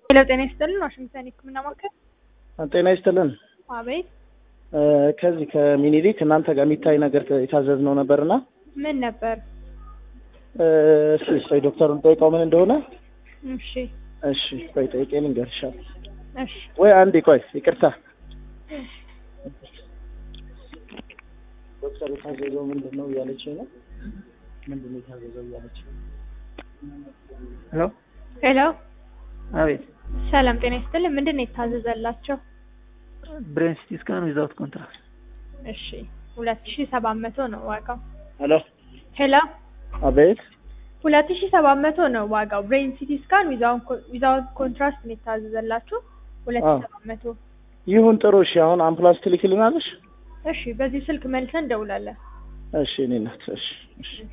ሄሎ ጤና ይስጥልን ዋሽንግተን የህክምና ማዕከል ጤና ይስጥልን። አቤት እ ከዚህ ከሚኒሊክ እናንተ ጋር የሚታይ ነገር የታዘዝነው ነበርና ምን ነበር እ እሺ ቆይ ዶክተሩን ጠይቀው ምን እንደሆነ። እሺ እሺ ቆይ ጠይቄ ልንገርሻል። እሺ ወይ አንዴ ቆይ ይቅርታ። ዶክተር የታዘዘው ምንድን ነው እያለችኝ ነው። ምንድን ነው የታዘዘው እያለችኝ ነው። ሄሎ ሄሎ አቤት ሰላም ጤና ይስጥልን ምንድን ነው የታዘዘላቸው ብሬን ሲቲ ስካን ዊዛውት ኮንትራክት እሺ ሁለት ሺ ሰባት መቶ ነው ዋጋው ሄሎ ሄሎ አቤት ሁለት ሺ ሰባት መቶ ነው ዋጋው ብሬን ሲቲ ስካን ዊዛውት ኮንትራስት ነው የታዘዘላችሁ ሁለት ሺ አዎ። ሰባት መቶ ይሁን ጥሩ። እሺ አሁን አምቡላንስ ትልክልናለሽ? እሺ በዚህ ስልክ መልሰን እንደውላለን እሺ እኔ ናት። እሺ እሺ